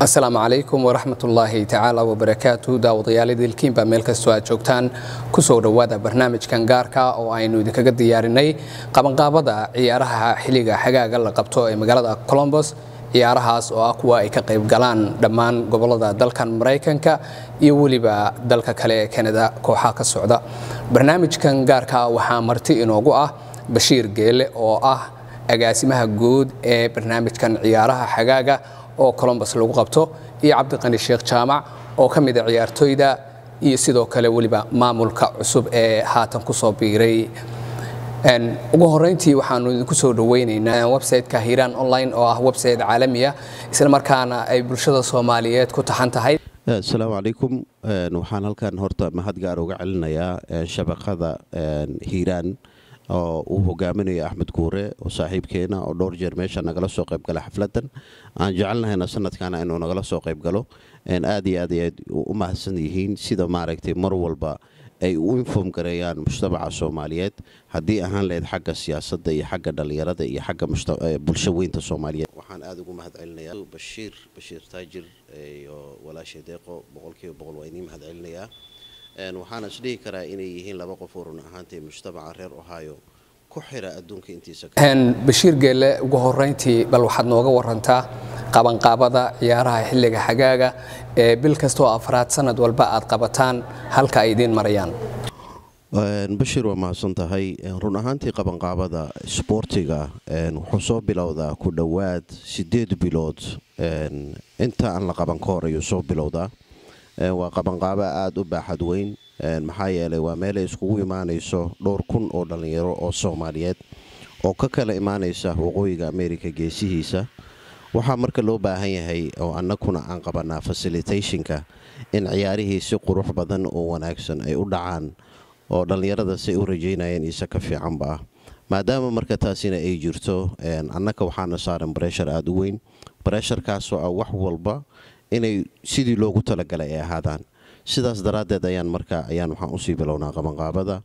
asalaamu calaykum waraxmatullaahi tacaala wabarakaatu daawadayaal ilkiinbaa meel kastoo aad joogtaan kusoo dhowaada barnaamijkan gaarka oo aynu idinkaga diyaarinay qabanqaabada ciyaaraha xilliga xagaaga la qabto ee magaalada colombos ciyaarahaas oo ah kuwa ay ka qayb galaan dhammaan gobolada dalkan maraykanka iyo weliba dalka kale ee kanada kooxaha ka socda barnaamijkan gaarka waxaa marti inoogu ah bashiir geele oo ah agaasimaha guud ee barnaamijkan ciyaaraha xagaaga oo colombos lagu qabto iyo cabdiqani sheekh jaamac oo ka mida ciyaartooyda iyo sidoo kale weliba maamulka cusub ee haatan kusoo biiray ugu horeyntii waxaanu idinku soo dhaweyneynaa websiteka hiiraan online oo ah website caalamiya isla markaana ay bulshada soomaaliyeed ku taxan tahay asalaamu calaykum waxaan halkan horta mahad gaar uga celinayaa shabaqada hiiraan oo uu hogaaminayo axmed guure oo saaxiibkeena oo dhowr jeer meesha nagala soo qaybgala xafladan aan jecelnahayna sanadkana inuu nagala soo qaybgalo aad iyo aad aad u mahadsan yihiin sida maaragtay mar walba ay u inform gareeyaan mujtamaca soomaaliyeed haddii ahaan lahayd xagga siyaasadda iyo xagga dhallinyarada iyo xagga bulsho weynta soomaaliyeed waxaan aada ugu mahad celinayaa bashiir bashiir taajir iyo walaashay deeqo boqolkiiba boqol waa idiin mahad celinayaa waxaana isdhihi karaa inay yihiin laba qof oo run ahaantay mujtamaca reer ohio ku xira adduunka intiisa bashiir geelle ugu horeyntii bal waxaad nooga warantaa qabanqaabada ciyaaraha xilliga xagaaga ee bil kastoo afraad sanad walba aad qabataan halka ay idiin marayaan bashiir waa mahadsan tahay run ahaantii qabanqaabada isboortiga wuxuu soo bilowdaa ku dhowaad sideed bilood inta aan la qaban ka hor ayuu soo bilowdaa waa qabanqaabo aada u baaxad weyn maxaa yeelay waa meelay iskugu imaanayso dhowr kun oo dhallinyaro oo soomaaliyeed oo ka kala imaanaysa waqooyiga amerika geesihiisa waxaa marka loo baahan yahay oo annaguna aan qabanaa fasilitationka in ciyaarihii si qurux badan oo wanaagsan ay u dhacaan oo dhallinyarada say u rajaynayeen iise ka fiicanba ah maadaama marka taasina ay jirto annaga waxaana saaran breshar aada u weyn bresharkaasoo ah wax walba inay sidii loogu talagalay ay ahaadaan sidaas daraaddeed ayaan marka ayaan waxaan usii bilownaa qabanqaabada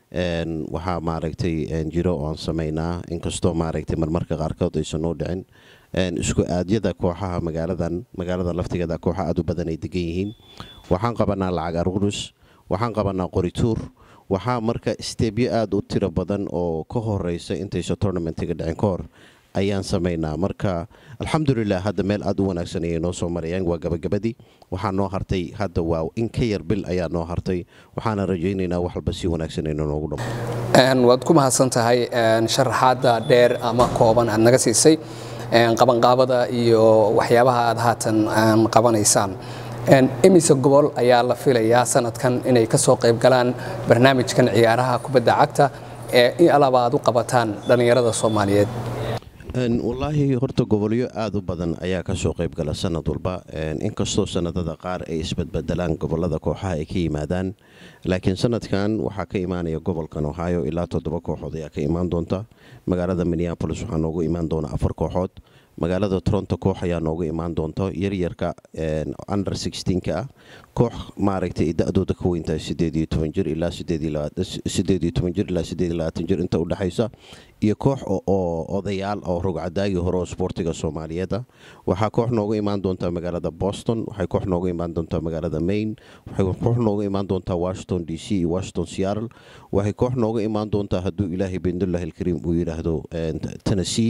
waxaa maaragtay jiro oan samaynaa inkastoo maaragtay marmarka qaarkood aysan noo dhicin isku aadyada kooxaha magaaladan magaalada laftigeeda kooxa aad u badan ay degan yihiin waxaan qabanaa lacag arurus waxaan qabanaa qorituur waxaa marka steebyo aada u tiro badan oo ka horeysa intaysa tournamentiga dhicin ka hor ayaan samaynaa marka alxamdulilah hadda meel aada u wanaagsan ayay noo soo marayaan waa gabagabadii waxaa noo hartay hadda waa in ka yar bil ayaa noo hartay waxaana rajaynaynaa wax walba si wanaagsan ayna noogu dhamo waad ku mahadsan tahay sharaxaadda dheer ama kooban aad naga siisay qabanqaabada iyo waxyaabaha aad haatan qabanaysaan imise gobol ayaa la filayaa sanadkan inay ka soo qayb galaan barnaamijkan ciyaaraha kubadda cagta ee in alaba aad u qabataan dhallinyarada soomaaliyeed wallaahi horta gobolyo aada u badan ayaa kasoo qaybgala sanad walba inkastoo sanadada qaar ay isbadbedelaan gobolada kooxaha ay ka yimaadaan laakiin sanadkan waxaa ka imaanaya gobolkan ohio ilaa toddoba kooxood ayaa ka imaan doonta magaalada minneabolis waxaa noogu imaan doona afar kooxood magaalada toronto koox ayaa noogu imaan doonta yaryarka under ka ah koox maaragtay da-dooda ka weyntahay sideediyo toban jir ilaa sideediyo toban jir ilaa sideed iyo labaatan jir inta udhexaysa iyo koox oo odayaal oo rogcadaagii hore oo sboortiga soomaaliyeed ah waxaa koox noogu imaan doontaa magaalada boston waxay koox noogu imaan doontaa magaalada maine waxay koox noogu imaan doontaa washington d c iyo washington seattle waxay koox noogu imaan doontaa hadduu ilaahay bindullah alkariim uu yidhaahdo tennessee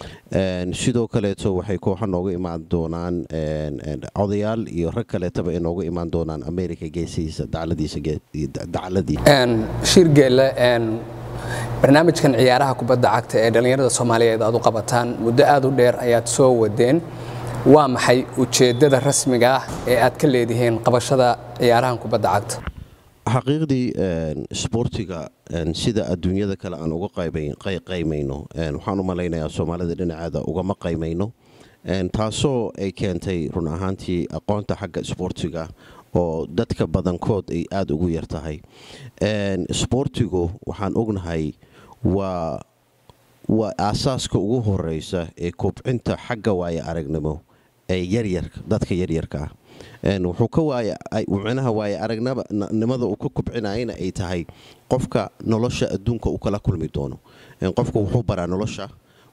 sidoo kaleeto waxay kooxa noogu imaan doonaan odayaal iyo rag kaleetaba ay noogu imaan doonaan america geesihiisa dacladii shirgeelle barnaamijkan ciyaaraha kubadda cagta ee dhallinyarada soomaaliyeed aad u qabataan muddo aada u dheer ayaad soo wadeen waa maxay ujeeddada rasmiga ah ee aad ka leedihiin qabashada ciyaarahan kubadda cagta xaqiiqdii isboortiga sida adduunyada kale aan uga qaymayno waxaan u malaynayaa soomaalida dhinaceeda ugama qaymayno taasoo ay keentay run ahaantii aqoonta xagga isboortiga oo dadka badankood ay aada ugu yar tahay isboortigu waxaan ognahay waa waa aasaaska ugu horeysa ee kobcinta xagga waaya aragnimo ee yaryarka dadka yaryarka ah wuxuu ka waayamicnaha waaya aragnimada uu ka kobcinayana ay tahay qofka nolosha adduunka uu kala kulmi doono qofka wuxuu baraa nolosha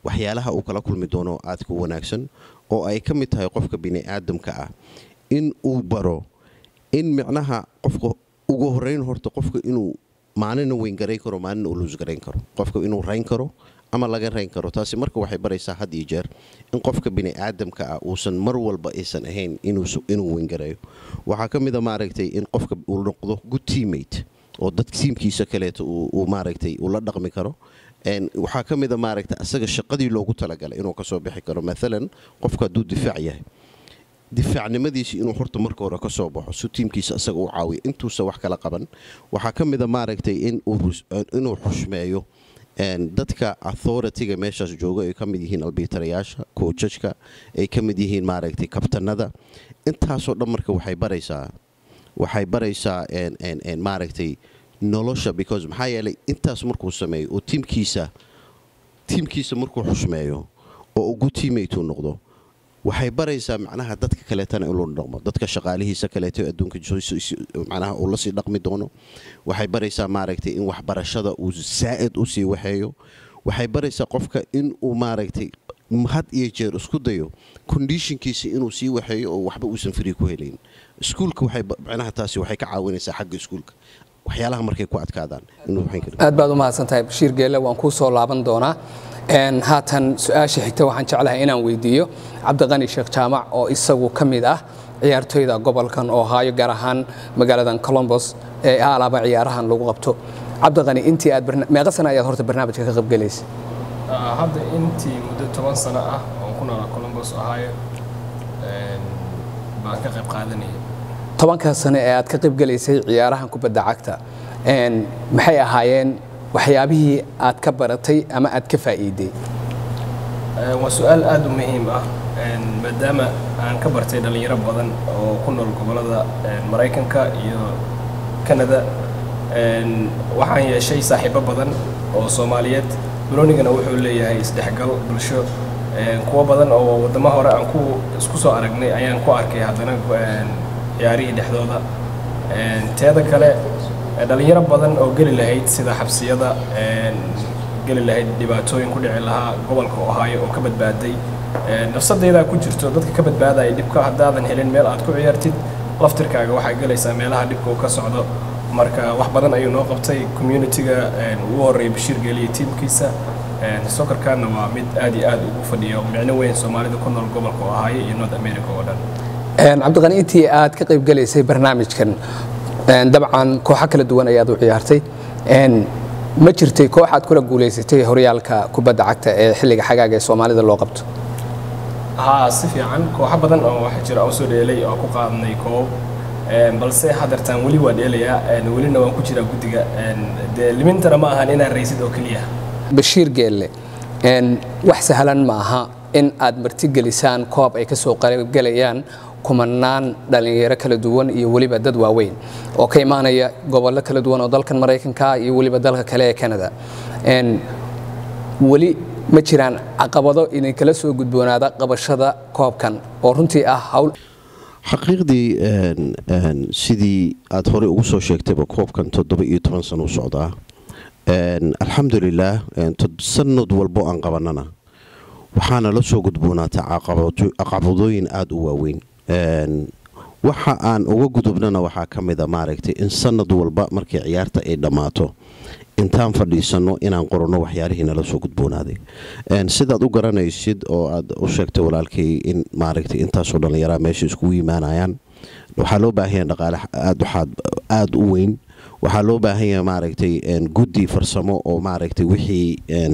waxyaalaha uu kala kulmi doono aadka u wanaagsan oo ay ka mid tahay qofka bini'aadamka ah in uu baro in micnaha qofka ugu horeyn horta qofka inuu maalina weyn-garayn karo maalina uu luusgarayn karo qofka inuu rayn karo ama laga rayn karo taasi marka waxay baraysaa had iyo jeer in qofka bini'aadamka ah uusan mar walba aysan ahayn inuu weyngareeyo waxaa ka mida maaragtay in qofka uu noqdo good teammate oo dad tiimkiisa kaleeto uu maaragtay uu la dhaqmi karo waxaa ka mida maaragtay asaga shaqadii loogu talagalay inuu kasoo bixi karo maalan qofka hadduu difaac yahay difaacnimadiisi inuu horta marka hore ka soo baxo si tiimkiisa asaga u caawiyo intuusa wax kala qaban waxaa ka mida maaragtay inuu xushmeeyo dadka authority-ga meeshaas jooga ay ka mid yihiin albiitarayaasha koojajka ay ka mid yihiin maaragtay kabtanada intaasoo dhan marka waxay baraysaa waxay baraysaa maaragtay nolosha because maxaa yeelay intaas markuu sameeyo oo tiimkiisa tiimkiisa markuu xushmeeyo oo ugu tiimaytuu noqdo waxay baraysaa macnaha dadka kaleetana inuu dhaqmo dadka shaqaalihiisa kaleeto adduunka macnaha uu lasii dhaqmi doono waxay baraysaa maaragtay in waxbarashada uu saa'id u sii waxeeyo waxay baraysaa qofka in uu maaragtay had iyo jeer isku dayo kondishinkiisa inuu sii waxeeyo oo waxba uusan frii ku helayn iskuulka macnaha taasi waxay ka caawinaysaa xagga iskuulka waxyaalaha markay ku adkaadaan aad baad u mahadsantahay bashiir geelle waan kuu soo laaban doonaa haatan su-aasha xigta waxaan jeclahay inaan weydiiyo cabdiqani sheekh jaamac oo isagu ka mid ah ciyaartoyda gobolkan ohaayo gaar ahaan magaaladan colombos ee alaaba ciyaarahan lagu qabto cabdiqani intii aad meeqa sana ayaad horta barnaamijka ka qaybgelaysay hadda intii muddo toban sano ah oon ku noolaa colombos ohaayo baan ka qayb qaadanaya tobankaa sano ee aad ka qaybgelaysay ciyaarahan kubadda cagta maxay ahaayeen waxyaabihii aad ka baratay ama aad ka faa'iiday waa su-aal aada u muhiim ah maadaama aan ka bartay dhallinyaro badan oo ku nool gobollada maraykanka iyo kanada waxaan yeeshay saaxiibo badan oo soomaaliyeed balonigana wuxuu leeyahay isdhexgal bulsho kuwo badan oo waddamo hore aan ku isku soo aragnay ayaan ku arkay haddana ciyaarihii dhexdooda teeda kale dhallinyaro badan oo geli lahayd sida xabsiyada geli lahayd dhibaatooyin ku dhici lahaa gobolka ohaayo oo ka badbaaday nafsadaydaa ku jirto dadka ka badbaadaya dhibka haddaadan helin meel aad ku ciyaartid laftirkaaga waxaa gelaysaa meelaha dhibka uu ka socdo marka wax badan ayuu noo qabtay communitiga ugu horreeyay bashiir geeliya tiimkiisa sokorkaana waa mid aad iyo aad ugu fadhiyo micno weyn soomaalida ku nool gobolka ohaayo iyo north america oo dhan cabdiqani intii aad ka qaybgelaysay barnaamijkan dabcan kooxo kala duwan ayaad u ciyaartay ma jirtay koox aad kula guulaysatay horyaalka kubadda cagta ee xilliga xagaaga ee soomaalida loo qabto haa si fiican kooxo badan oo waxaa jira oo soo dheelay oo ku qaadnay koob balse hadeertaan weli waa dheelayaa welina waan ku jiraa guddiga dee limintana ma ahan inaan raysid oo keliya bashiir geelle wax sahlan ma aha in aad martigelisaan koob ay ka soo qaybgelayaan kumanaan dhallinyaro kala duwan iyo weliba dad waaweyn oo ka imaanaya gobollo kala duwan oo dalkan maraykanka iyo weliba dalka kale ee canada weli ma jiraan caqabado idinkala soo gudboonaada qabashada koobkan oo runtii ah hawl xaqiiqdii sidii aad horey ugu soo sheegtayba koobkan toddoba iyo toban sano u socdaa alxamdulilaah sanad walbo aan qabanana waxaana la soo gudboonaataa caqabadooyin aada u waaweyn waxa aan uga gudubnana waxaa ka mida maaragtay in sanad walba markii ciyaarta ay dhammaato intaan fadhiisanno inaan qoranno waxyaalihii nala soo gudboonaaday sidaad u garanaysid oo aad u sheegtay walaalkay in maaragtay intaasoo dhallinyaraa meesha iskugu yimaanayaan waxaa loo baahanya dhaqaale aada u weyn waxaa loo baahan yahay maaragtay guddi farsamo oo maaragtay wixii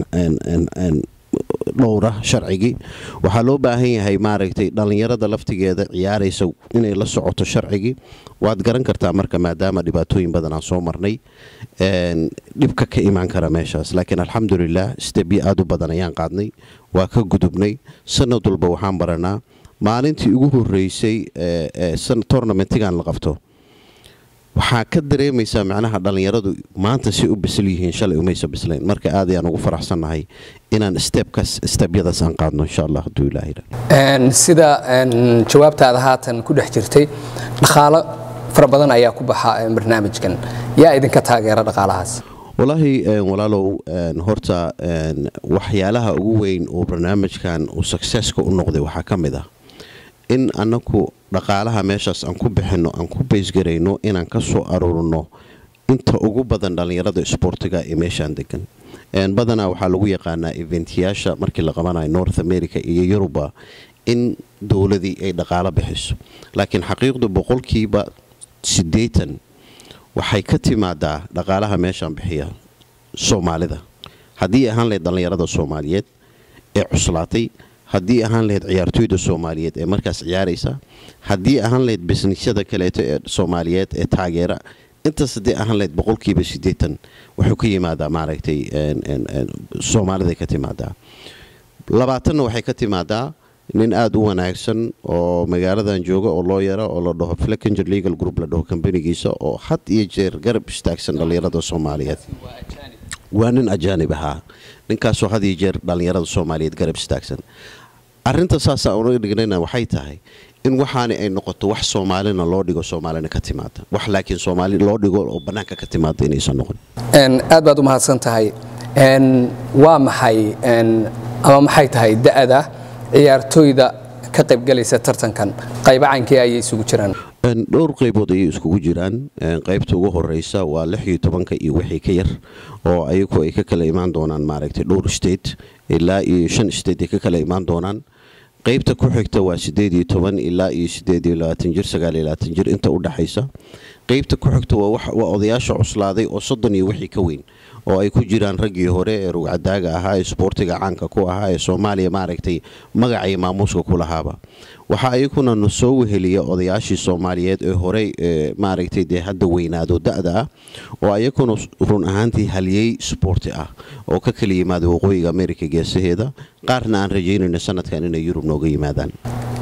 dhowra sharcigii waxaa loo baahan yahay maaragtay dhallinyarada laftigeeda ciyaaraysa inay la socoto sharcigii waad garan kartaa marka maadaama dhibaatooyin badan aan soo marnay dhibka ka imaan kara meeshaas laakiin alxamdulilah stebyo aada u badan ayaan qaadnay waa ka gudubnay sanad walba waxaan baranaa maalintii ugu horeysay tournamentigan la qabto waxaa ka dareemaysaa macnaha dhallinyaradu maanta si u bisil yihiin shalay umaysa bislayn marka aad ayaan ugu faraxsannahay inaan stebkas stebyadaas aan qaadno insha allah hadduu ilaahay sida jawaabtaada haatan ku dhex jirtay dhaqaalo fara badan ayaa ku baxa barnaamijkan yaa idinka taageera dhaqaalahaas walaahi walaalow horta waxyaalaha ugu weyn oo barnaamijkan uu successka u noqday waxaa ka mid ah in annaku dhaqaalaha meeshaas aan ku bixinno aan ku baysgarayno inaan ka soo aruurino inta ugu badan dhallinyarada isboortiga ee meeshaan degan badanaa waxaa lagu yaqaanaa eventyaasha markii la qabanayo north america iyo yuruba in dowladii ay dhaqaalo bixiso laakiin xaqiiqdu boqolkiiba siddeetan waxay ka timaadaa dhaqaalaha meeshaan bixiya soomaalida haddii ahaan lahayd dhallinyarada soomaaliyeed ee cuslaatay haddii ahaan lahayd ciyaartooyda soomaaliyeed ee markaas ciyaaraysa haddii ahaan lahayd bisnisyada kaleeto ee soomaaliyeed ee taageera intaas haddii ahaan lahayd boqolkiiba siddeetan wuxuu ka yimaadaa maaragtay soomaaliday ka timaadaa labaatanna waxay ka timaadaa nin aada u wanaagsan oo magaaladan jooga oo loo yara oo la dhaho fleckenger legal group la dhaho kambanigiisa oo had iyo jeer garab istaagsan dhallinyarada soomaaliyeed waa nin ajaanib ahaa ninkaasoo had iyo jeer dhallinyarada soomaaliyeed garab istaagsan arinta saasaa unaga dhignayna waxay tahay in waxaani ay noqoto wax soomaalina loo dhigo soomaalina ka timaada wax laakiin soomaali loo dhigo oo bannaanka ka timaada inaysan noqon aad baad u mahadsan tahay waa maxay ama maxay tahay da'da ciyaartooyda ka qaybgalaysa tartankan qaybacankii ayay isugu jiraan dhowr qaybood ayay iskugu jiraan qaybta ugu horeysa waa lix iyo tobanka iyo wixii ka yar oo ayagu ay ka kala imaan doonaan maaragtay dhowr state ilaa iyo shan state ay ka kala imaan doonaan qaybta ku xigta waa sideed iyo toban ilaa iyo sideed iyo labaatan jir sagaal iyo labaatan jir inta u dhexaysa qaybta ku xigta waa odayaasha cuslaaday oo soddon iyo wixii ka weyn oo ay ku jiraan raggii hore ee rugcadaaga ahaa ee isboortiga caanka ku ahaa ee soomaaliya maaragtay magacay maamuuska ku lahaaba waxaa ayaguna na soo weheliya odayaashii soomaaliyeed ee horey maaragtay dee hadda weynaado da-da ah oo ayaguna run ahaantii haliyey sboorti ah oo ka kala yimaada waqooyiga america geesaheeda qaarna aan rajaynayno sanadkan inay yurub nooga yimaadaan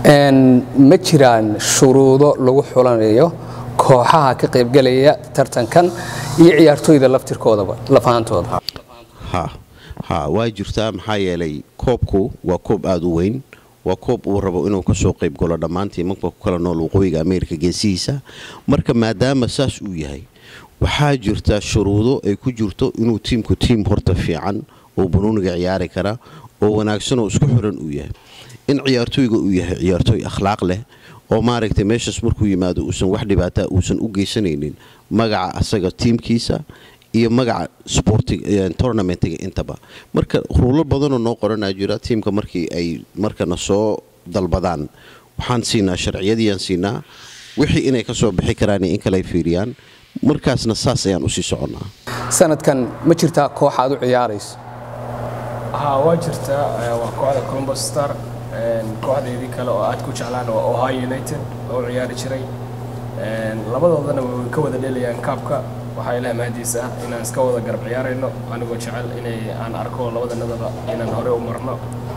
ma jiraan shuruudo lagu xulanayo kooxaha ka qaybgalaya tartankan iyo ciyaartooyda laftirkoodaba lafahaantooda ha ha waa jirtaa maxaa yeelay koobku waa koob aada u weyn waa koob uu rabo inuu kasoo qayb galo dhammaantii marka ku kala nool waqooyiga ameerika geesihiisa marka maadaama saas uu yahay waxaa jirta shuruudo ay ku jirto inuu tiimku tiim horta fiican oo banuuniga ciyaari kara oo wanaagsan oo isku xiran uu yahay in ciyaartooyga uu yahay ciyaartooy akhlaaq leh oo maaragtay meeshaas markuu yimaado uusan wax dhibaataa uusan u geysanaynin magaca asaga tiimkiisa iyo magaca sporttournamentiga intaba marka ruulo badanoo noo qoranaa jira tiimka markii ay markana soo dalbadaan waxaan siinaa sharciyadiiaan siinaa wixii inay ka soo bixi karaan in kale ay fiiriyaan markaasna saas ayaan usii soconnaa sanadkan ma jirtaa koox aad u ciyaarayso haa waa jirtaa waa kooxda columbus star kooxdeedii kale oo aad ku jeclaan waa ohio united oo ciyaari jiray labadoodana way ka wada dhelayaan kaabka waxaa ilaah mahadiisa ah inaan iska wada garab ciyaarayno anigoo jecel inay aan arko labadanadaba inaan hore u marno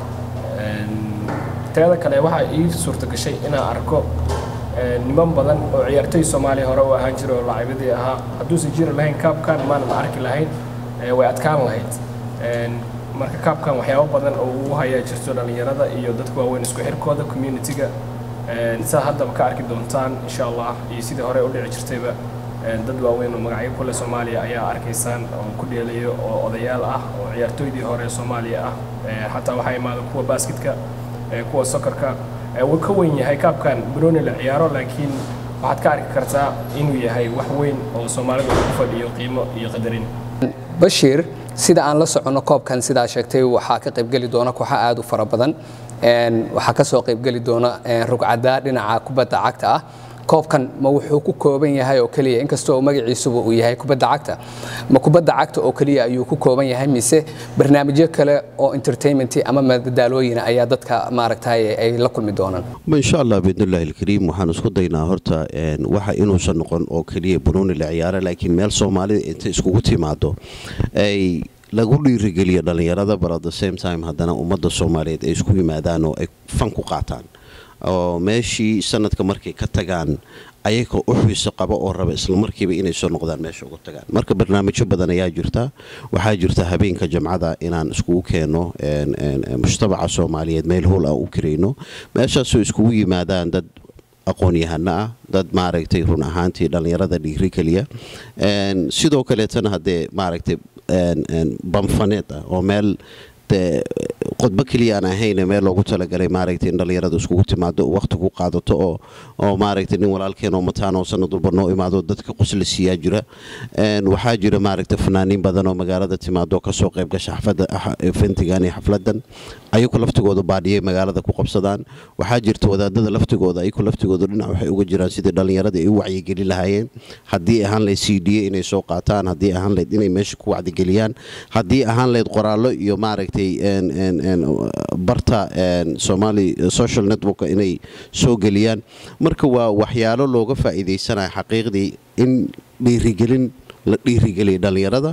teeda kale waxaa ii suurta gashay inaan arko niman badan oo ciyaartoy soomaaliya hore u ahaan jira oo lacaybadii ahaa hadduusan jiri lahayn kaabkan maanan arki lahayn way adkaan lahayd marka kaabkan waxyaabo badan oo uu hayaa jirto dhallinyarada iyo dadka waaweyn isku xirkooda communitiga saa haddaba ka arki doontaan insha allah iyo sidii hore u dhici jirtayba dad waaweyn oo magacyo kule soomaaliya ayaa arkaysaan oo ku dheelayo oo odayaal ah oo ciyaartooydii hore soomaaliya ah xataa waxaa imaada kuwa basketka kuwa sokorka wuu ka weyn yahay kaabkan banooni la ciyaaro laakiin waxaad ka arki kartaa inuu yahay wax weyn oo soomaalida ku fadhiyo qiimo iyo qadarin bashiir sida aan la soconno koobkan sidaa sheegtay waxaa ka qaybgeli doona kooxa aad u fara badan waxaa ka soo qaybgeli doona rugcadaa dhinaca kubadda cagta ah koobkan ma wuxuu ku kooban yahay oo keliya inkastoo magaciisuba uu yahay kubadda cagta ma kubadda cagta oo keliya ayuu ku kooban yahay mise barnaamijyo kale oo entertainment ama madadaalooyina ayaa dadka maaragtay ay la kulmi doonaan insha allah biidnillahi alkariim waxaan isku daynaa horta waxa inuusan noqon oo keliya banuuni la ciyaara laakiin meel soomaalida intay iskugu timaado ay lagu dhiirigeliyo dhallinyarada but at the same time haddana ummadda soomaaliyeed ay isku yimaadaan oo ay fan ku qaataan oo meeshii sanadka markay ka tagaan ayagoo u xiiso qaba oo raba islamarkiiba inay soo noqdaan meesha uga tagaan marka barnaamijyo badan ayaa jirta waxaa jirta habeenka jamcada inaan iskugu keenno mujtamaca soomaaliyeed meel howl aan u karayno meeshaasoo iskugu yimaadaan dad aqoon-yahano ah dad maaragtay run ahaantii dhallinyarada dhiiri keliya sidoo kaleetana haddee maaragtay banfaneed ah oo meel dee qodbo keliya aan ahayne meel loogu talagalay maaragtay in dhallinyarada iskugu timaado waqti ku qaadato oo oo maaragtay nin walaalkeen oo mataan oo sanad walba noo imaado dadka qosla siiyaa jira waxaa jira maaragtay fanaaniin badan oo magaalada timaado kasoo qayb gasha xafada fentigan iyo xafladan ayagu laftigooda baadhiyay magaalada ku qabsadaan waxaa jirta wadaadada laftigooda ayagu laftigooda dhinac waxay uga jiraan sidii dhallinyarada ay u wacyigeli lahaayeen haddii ahaan layd c d a inay soo qaataan haddii ahaan layd inay meesha ku wacdigeliyaan haddii ahaan layd qoraallo iyo maaragtay barta somali social network inay soo geliyaan marka waa waxyaalo looga faa'iidaysanaya xaqiiqdii in dhiirigelin la dhiirigeliya dhallinyarada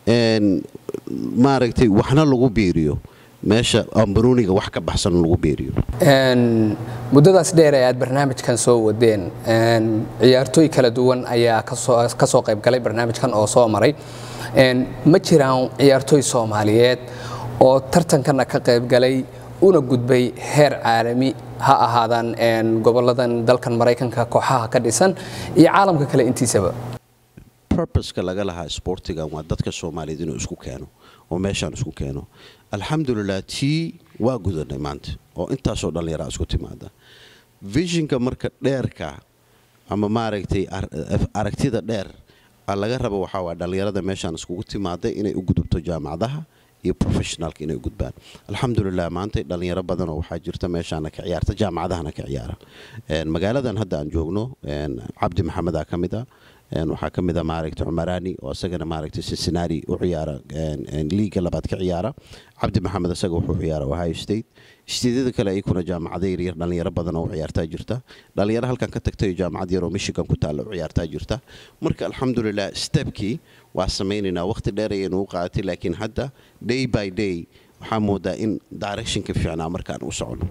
maaragtay waxna lagu biiriyo meesha ambaruuniga wax ka baxsan lagu beeriyo muddadaas dheer ee aad barnaamijkan soo wadeen ciyaartooy kala duwan ayaa ka soo qayb galay barnaamijkan oo soo maray ma jiraan ciyaartooy soomaaliyeed oo tartankana ka qayb galay una gudbay heer caalami ha ahaadaan goboladan dalkan maraykanka kooxaha ka dhisan iyo caalamka kale intiisaba burbuska laga lahaa sboortigan waa dadka soomaaliyeed inuu isku keeno oo meeshaan isku keeno alxamdulilah tii waa gudanay maanta oo intaasoo dhallinyaraa isku timaada vishinka marka dheerka ama maaragtay aragtida dheer laga raba waxaa waa dhallinyarada meeshaan iskugu timaaday inay u gudubto jaamacadaha iyo professionaalka inay u gudbaan alxamdulilah maanta dhallinyaro badanoo waxaa jirta meeshaana ka ciyaarta jaamacadahana ka ciyaara magaaladan hadda aan joogno cabdi maxamedaa ka mid a waxaa ka mid a maaragtay cumaraani oo isagana maaragtay cincinnati u ciyaara liiga labaad ka ciyaara cabdi maxamed isaga wuxuu ciyaara ohio state steedyada kale ayakuna jaamacada yaryar dhallinyaro badan oo u ciyaartaa jirta dhallinyaro halkan ka tagtay jaamacad yar oo michigan ku taalla u ciyaartaa jirta marka alxamdulilah stebkii waa samaynaynaa waqti dheer ayaynu u qaadatay laakiin hadda day by day waxaa moodaa in directionka fiicnaa markaan u socono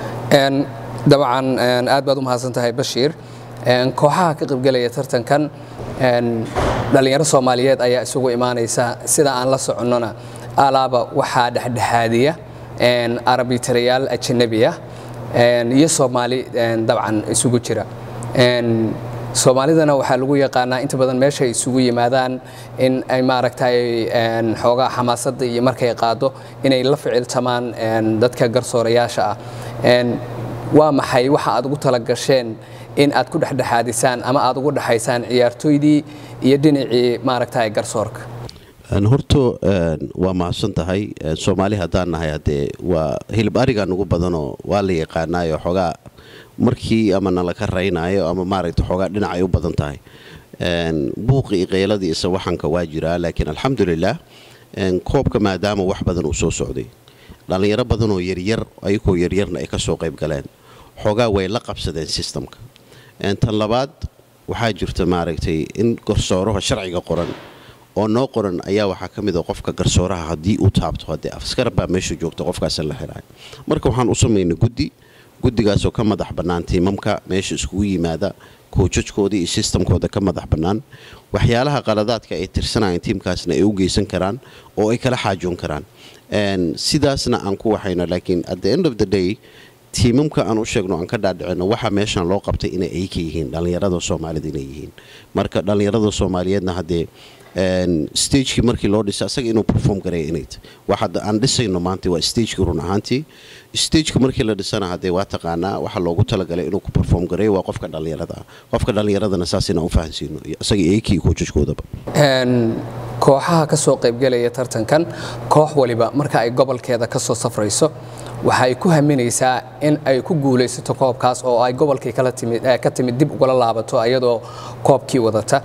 dabcan aad baad u mahadsan tahay bashiir kooxaha ka qaybgelaya tartankan dhallinyaro soomaaliyeed ayaa isugu imaanaysa sida aan la soconnona alaaba waxaa dhexdhexaadiya arbitarayaal ajanabiya iyo soomaali dabcan isugu jira soomaalidana waxaa lagu yaqaanaa inta badan meesha ay isugu yimaadaan in ay maaragtay xoogaa xamaasadda iyo markay qaado inay la ficiltamaan dadka garsoorayaasha ah waa maxay waxa aad ugu talagasheen in aad ku dhexdhexaadisaan ama aad ugu dhexaysaan ciyaartooydii iyo dhinacii maaragtay garsoorka horto waa mahadsan tahay soomaali haddaan nahay haddee waa hilib ariga nugu badanoo waa la yaqaanaayo xoogaa markii ama nalaka raynaayo ama maaragta xoogaa dhinacay u badan tahay buuqi iyo qeyladii isa waxanka waa jiraa laakiin alxamdulilah koobka maadaama wax badan uu soo socday dhallinyaro badanoo yaryar ayagoo yaryarna ay ka soo qayb galeen xoogaa way la qabsadeen sistamka tan labaad waxaa jirta maaragtay in garsooraha sharciga qoran oo noo qoran ayaa waxaa ka mid a qofka garsooraha haddii uu taabto haddee askar baa meesha joogta qofkaasa la xiraay marka waxaan u samaynay guddi guddigaasoo ka madax bannaan tiimamka meesha iskugu yimaada koojajkooda iyo sistamkooda ka madax bannaan waxyaalaha qaladaadka ay tirsanayaan tiimkaasna ay u geysan karaan oo ay kala xaajoon karaan sidaasna aan ku waxayno laakiin at the end of the day tiimamka aan u sheegno aan ka dhaadhicino waxaa meeshan loo qabtay inay ay ka yihiin dhallinyarada soomaalida inay yihiin marka dhallinyarada soomaaliyeedna haddee stagekii markii loo dhisa asaga inuu perform garaya inay tahy waxa aan dhisayno maanta waa stagekii run ahaantii stageka markii la dhisana haddee waa taqaanaa waxa loogu talagalay inuu ku perform gareeyo waa qofka dhallinyarada ah qofka dhallinyaradana saas inaan u fahansiino isaga eekii koojajkoodaba kooxaha ka soo qaybgelaya tartankan koox waliba marka ay gobolkeeda ka soo safrayso waxa ay ku haminaysaa in ay ku guulaysato koobkaas oo ay gobolkii ka timid dib ugala laabato iyadoo koobkii wadata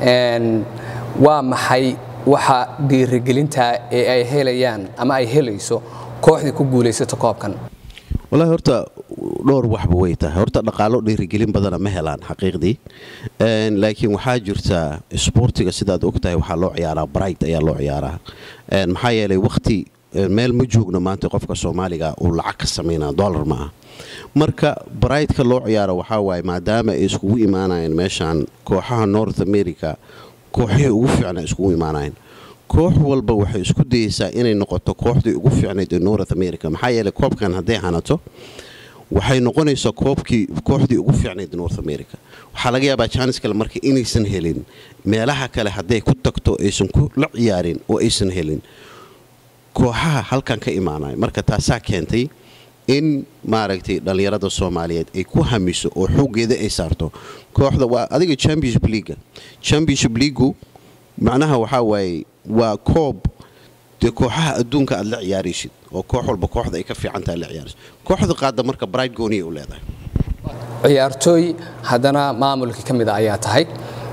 waa maxay waxa dhiirigelinta ee ay helayaan ama ay helayso kooxdii ku guulaysato koobkan walahi horta dhowr waxba way tahay horta dhaqaalo dhiirigelin badana ma helaan xaqiiqdii laakiin waxaa jirta isboortiga sidaad ogtahay waxaa loo ciyaaraa bright ayaa loo ciyaaraa maxaa yeelay wakhti meel ma joogno maanta qofka soomaaliga uu lacag ka samaynaa dollar ma ah marka brightka loo ciyaaro waxaa waaye maadaama ay iskugu imaanayeen meeshaan kooxaha north america kooxihii ugu fiicna iskugu imaanayeen koox walba waxay isku dayeysaa inay noqoto kooxdii ugu fiicnayd ee north america maxaa yeelay koobkan hadday hanato waxay noqonaysaa koobkii kooxdii ugu fiicnayd north america waxaa laga yaabaa jaanis kale marka inaysan helin meelaha kale hadday ku tagto aysan ku la ciyaarin oo aysan helin kooxaha halkan ka imaanaya marka taasaa keentay in maaragtay dhallinyarada soomaaliyeed ay ku hamiso oo xooggeeda ay saarto kooxda waa adiga championship leaga championship leagu macnaha waxaa waaye waa koob dee kooxaha adduunka aad la ciyaaraysid oo koox walba kooxda ay ka fiicantaha la ciyaaraysid kooxda qaadda marka bright gooniya u leedahay ciyaartooy haddana maamulkii ka mid a ayaa tahay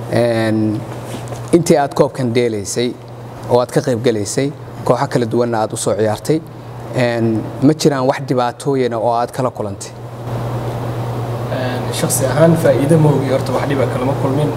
intii aad koobkan dheelaysay oo aad ka qaybgelaysay kooxo kala duwanna aad u soo ciyaartay ma jiraan wax dhibaatooyina oo aad kala kulantay shaksi ahaan faa'iido moogi horta wax dhiba kalama kulmin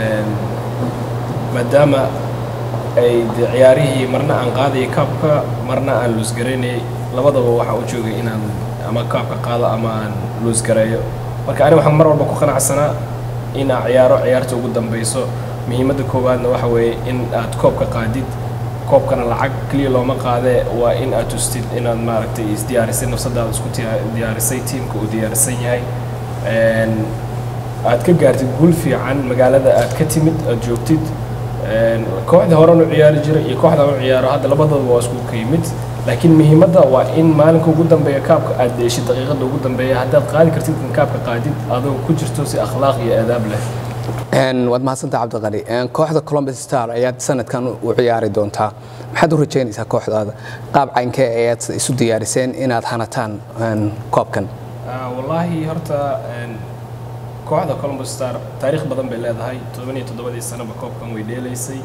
maadaama ay de ciyaarihii marna aan qaadayay kaabka marna aan luusgaraynayay labadaba waxaa u joogay inaan ama kaabka qaado ama aan luusgareeyo marka ani waxaan mar walba ku qanacsanaa in aan ciyaaro ciyaarta ugu dambayso muhiimadda koowaadna waxa weeye in aad koobka qaadid koobkana lacag keliya looma qaadee waa in aad tustid inaad maaragtay isdiyaarisay nafsadaada isku diyaarisay tiimka uu diyaarisan yahay aad ka gaartid guul fiican magaalada aad ka timid aad joogtid kooxda horan u ciyaari jiray iyo kooxda u ciyaaro hadda labadooda waa isku ka yimid laakiin muhiimadda waa in maalinka ugu dambeeya kaabka aad deeshid daqiiqada ugu dambeeya haddaad qaadi kartid in kaabka qaadid adoo ku jirto si akhlaaq iyo aadaab leh waad mahadsantah cabdiqali kooxda columbus star ayaad sanadkan u ciyaari doontaa maxaad u rajaynaysaa kooxdaada qaab caynkee ayaad isu diyaariseen inaad hanataan koobkan wallaahi horta kooxda columbus star taariikh badan bay leedahay todobaniyo toddobadii sanaba koobkan way dheelaysay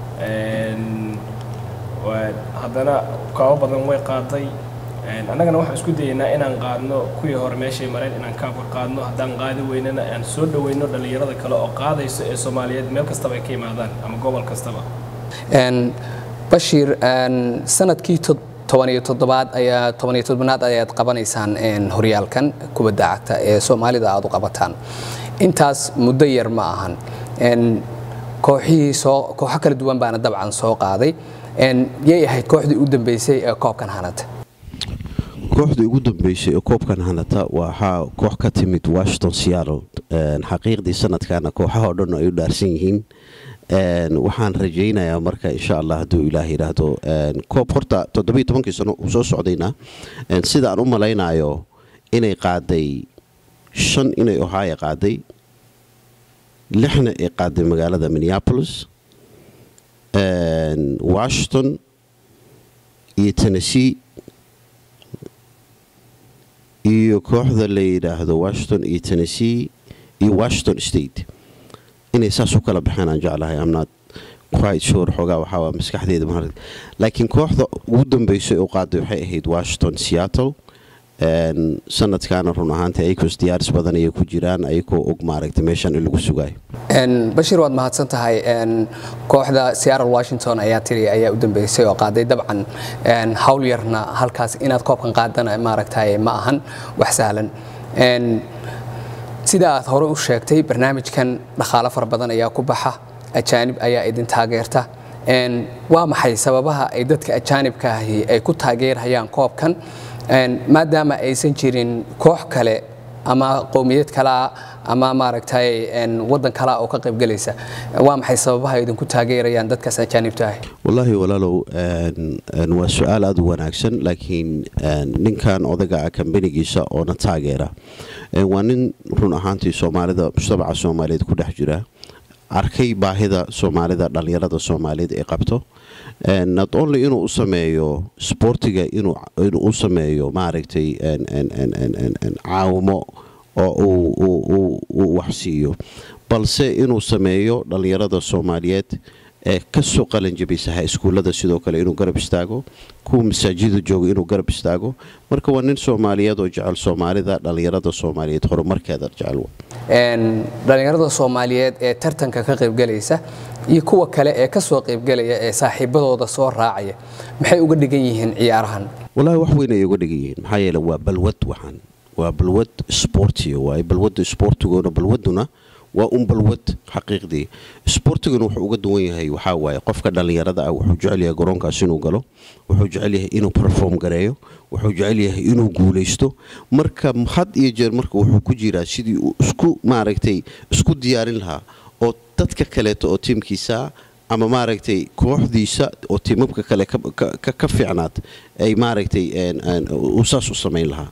haddana kaabo badan way qaaday annagana waxaan isku dayaynaa inaan qaadno kuwii hore meeshay mareen inaan kaabka qaadno haddaan qaadi weynana aan soo dhoweyno dhallinyarada kale oo qaadayso ee soomaaliyeed meel kastaba ay ka yimaadaan ama gobol kastaba bashiir sanadkii tobaniyo toddobaad ayaa tobaniyo toddobaad ayaad qabanaysaan horyaalkan kubadda cagta ee soomaalida aad u qabataan intaas muddo yar ma ahan kooxihii soo kooxo kala duwan baana dabcan soo qaaday yay ahayd kooxdii u dambeysay ee koobkan hanata kooxdii ugu dambeysay ee koobkan hanata waxaa koox ka timid washington seattle xaqiiqdii sanadkana kooxaha o dhan ay u dhaarsan yihiin waxaan rajaynayaa marka insha allah hadduu ilaah yidhaahdo koob horta toddobiyo tobankii sano uu soo socdayna sida aan u malaynayo inay qaaday shan inay ohio qaaday lixna ay qaaday magaalada minneapolis washington iyo tennessee iyo kooxda la yidhaahdo washington iyo tennessee iyo washington state inay saas u kala baxeen aan jeclahay amnaad quite sure xoogaa waxaa maskaxdeeda ma laakiin kooxda ugu dambeysay oo qaaday waxay ahayd washington seattle sanadkaana run ahaanta ayagos diyaaris badan ayay ku jiraan ayagoo og maaragta meeshan in lagu sugayo bashiir waad mahadsan tahay kooxda seattle washington ayaa tiri ayaa u dambeysay oo qaaday dabcan hawl yarna halkaas inaad koobkan qaadana maaragtay ma ahan wax sahlan sida aad hore u sheegtay barnaamijkan dhaqaalo fara badan ayaa ku baxa ajaanib ayaa idin taageerta waa maxay sababaha ay dadka ajaanibka ahi ay ku taageerhayaan koobkan maadaama aysan jirin koox kale ama qowmiyad kalea ama maaragtay wadan kalea oo ka qaybgelaysa waa maxay sababaha idinku taageerayaan dadkaas ajaanibta ahi wallaahi walaalow waa su-aal aada u wanaagsan laakiin ninkan odaga ah kambanigiisa oona taageera waa nin run ahaantii soomaalida mujtamaca soomaaliyeed ku dhex jira arkay baahida soomaalida dhallinyarada soomaaliyeed ay qabto not only inuu u sameeyo sboortiga inuu u sameeyo maaragtay caawimo oo uu waxsiiyo balse inuu sameeyo dhallinyarada soomaaliyeed ee kasoo qalanjabisaha iskuullada sidoo kale inuu garab istaago kuwa masaajida jooga inuu garab istaago marka waa nin soomaaliyeed oo jecel soomaalida dhallinyarada soomaaliyeed horumarkeeda jecel dhallinyarada soomaaliyeed ee tartanka ka qaybgelaysa iyo kuwa kale ee kasoo qaybgelaya ee saaxiibadooda soo raacaya maxay uga dhigan yihiin ciyaarahan wallaahi wax weyn ay uga dhigan yihiin maxaa yeele waa balwad waxaan waa balwad sboortiga waaye balwadda sboortigoona balwaduna waa un balwad xaqiiqdii isboortiguna wuxuu uga duwan yahay waxaa waaye qofka dhallinyarada ah wuxuu jecel yahay garoonkaas inuu galo wuxuu jecel yahay inuu perform gareeyo wuxuu jecel yahay inuu guulaysto marka had iyo jeer marka wuxuu ku jiraa sidii uu isku maaragtay isku diyaarin lahaa oo dadka kaleeto oo tiimkiisa ama maaragtay kooxdiisa oo tiimabka kale ka fiicnaad ay maaragtay uu saas u samayn lahaa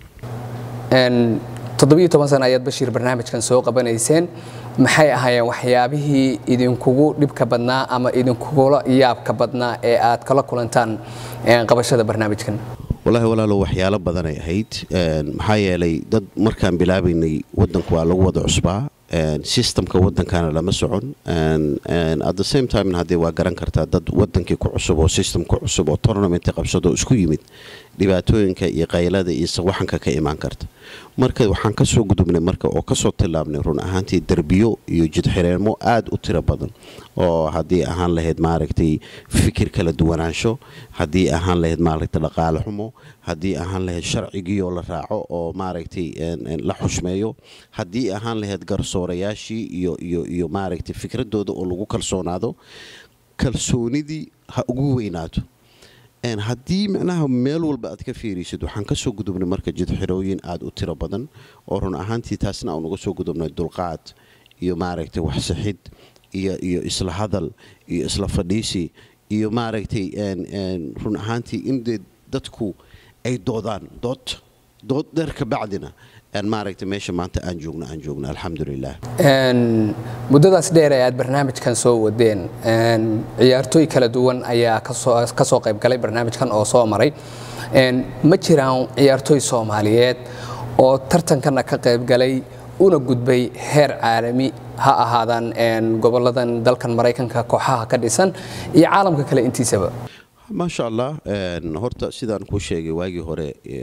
toddobiyo toban sana ayaad bashiir barnaamijkan soo qabanayseen maxay ahaayeen waxyaabihii idinkugu dhibka badnaa ama idinkugula yaabka badnaa ee aad kala kulantaan qabashada barnaamijkan wallaahi walaalo waxyaalo badanay ahayd maxaa yeelay dad markaan bilaabaynay waddanku waa lagu wada cusbaa systemka waddankana lama socon at the same time haddee waa garan kartaa dad waddankii ku cusub oo system ku cusub oo tournamentii qabsado isku yimid dhibaatooyinka iyo qaylada iyo sawaxanka ka imaan karta marka waxaan ka soo gudubnay marka oo kasoo tillaabnay run ahaantii derbiyo iyo jidxireemo aad u tiro badan oo haddii ahaan lahayd maaragtay fikir kala duwanaansho haddii ahaan lahayd maaragtay dhaqaale xumo haddii ahaan lahayd sharcigiioo la raaco oo maaragtay la xushmeeyo haddii ahaan lahayd garsoorayaashii iyo iyo iyo maaragtay fikradooda oo lagu kalsoonaado kalsoonidii ha ugu weynaato haddii micnaha meel walba aad ka fiirisid waxaan kasoo gudubnay marka jidxirooyin aad u tiro badan oo run ahaantii taasna aan uga soo gudubnay dulqaad iyo maaragtay waxsixid iyo iyo isla hadal iyo isla fadhiisi iyo maaragtay run ahaantii in dee dadku ay doodaan dood dood dheer ka bacdina maaragtay meesha maanta aan joogno aan joogno alxamdulilah muddadaas dheer ee aad barnaamijkan soo wadeen ciyaartooy kala duwan ayaa ka soo qayb galay barnaamijkan oo soo maray ma jiraan ciyaartooy soomaaliyeed oo tartankana ka qayb galay una gudbay heer caalami ha ahaadaan goboladan dalkan maraykanka kooxaha ka dhisan iyo caalamka kale intiisaba maasha allah horta sidaan kuu sheegay waagii hore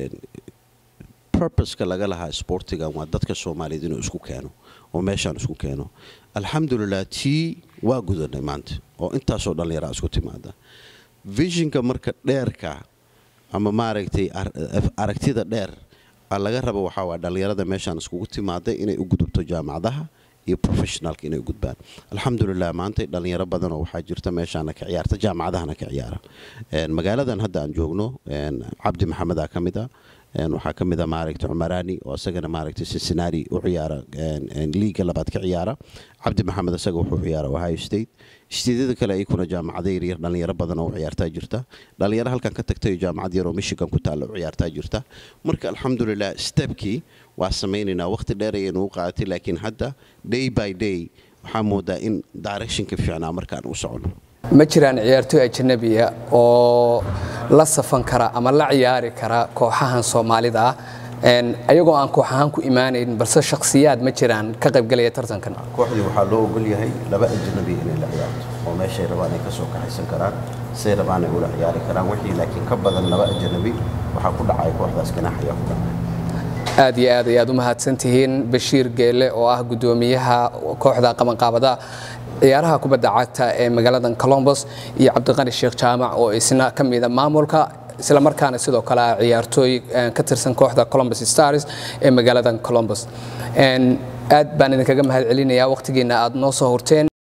burbuska laga lahaa sboortigan waa dadka soomaaliyeed inuu isku keeno oo meeshaan isku keeno alxamdulilah tii waa gudanay maanta oo intaasoo dhallinyaraa isku timaada vishinka marka dheerka ama maaragtay aragtida dheer laga rabo waxaa waa dhallinyarada meeshaan iskugu timaada inay u gudubto jaamacadaha iyo professionalka inay u gudbaan alxamdulilah maanta dhallinyaro badanoo waxaa jirta meeshaana ka ciyaarta jaamacadahana ka ciyaara magaaladan hadda aan joogno cabdi maxamedaa ka mid a waxaa ka mid a maaragtay cumaraani oo isagana maaragtay cincinnati u ciyaara liiga labaad ka ciyaara cabdi maxamed isaga wuxuu ciyaara ohio state steedyada kale ayakuna jaamacada yaryar dhallinyaro badan oo u ciyaartaa jirta dhallinyaro halkan ka tagtay jaamacad yar oo michigan ku taalla u ciyaartaa jirta marka alxamdulilah stebkii waa samaynaynaa waqti dheer ayaynu u qaadatay laakiin hadda day by day waxaa moodaa in directionka fiicnaa markaan u socono ma jiraan ciyaartooy ajanabiya oo la safan kara ama la ciyaari kara kooxahan soomaalida ah ayagoo aan koox ahaan ku imaanayn balse shakhsiyaad ma jiraan ka qaybgalaya tartankan kooxdii waxaa loo ogol yahay laba ajnabi inay la ciyaarto oo meeshay rabaan ay ka soo kaxaysan karaan say rabaan ay ula ciyaari karaan wixii laakiin ka badan laba ajnabi waxaa ku dhacaya kooxdaas ganaax ayaa ku dhacaya aad iyo aad ayaad u mahadsantihiin bashiir geele oo ah guddoomiyaha kooxda qabanqaabada ciyaaraha kubadda cagta ee magaaladan colombos iyo cabdiqani sheekh jaamac oo isna ka mida maamulka isla markaana sidoo kale ah ciyaartooy ka tirsan kooxda colombos stars ee magaaladan colombos aad baan idinkaga mahad celinayaa waqtigiina aad noo soo hurteen